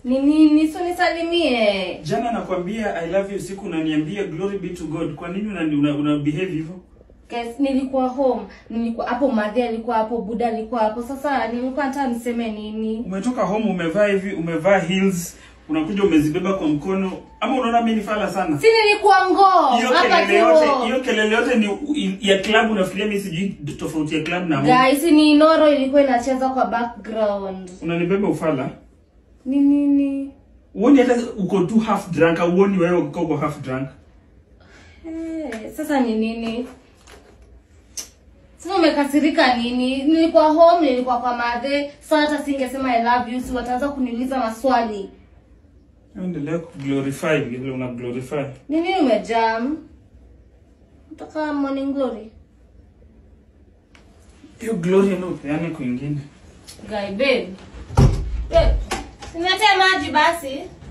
Ni nini? So nisalimie. Jana nakwambia I love you siku unaniambia glory be to God. Kwa nini una, una, una behave hivyo? Guys, nilikuwa home. Nilikuwa hapo Madhe alikuwa hapo, Buda alikuwa hapo. Sasa nilikuwa nataka niseme nini? Umetoka home umevaa hivi, umevaa heels, unakuja umezibeba kwa mkono. Ama unaona mimi ni fala sana? Si nilikuwa ngoo. Hiyo Hapa kelele yote, tu. hiyo kelele yote ni ya club unafikiria mimi sijui tofauti ya club na home. Guys, ni Noro ilikuwa inacheza kwa background. Unanibeba ufala? Ni nini? Uoni hata uko tu half drunk, au uoni wewe uko uko half drunk? Eh, sasa ni nini? Sasa umekasirika nini? Nilikuwa home, nilikuwa kwa Madhe. Sasa hata singesema I love you, si wataanza kuniuliza maswali. Endelea kuglorify vile una glorify. Ni nini umejam? Utaka morning glory? Hiyo glory ndio upeane kwingine. Guy babe. Babe, niletee maji basi.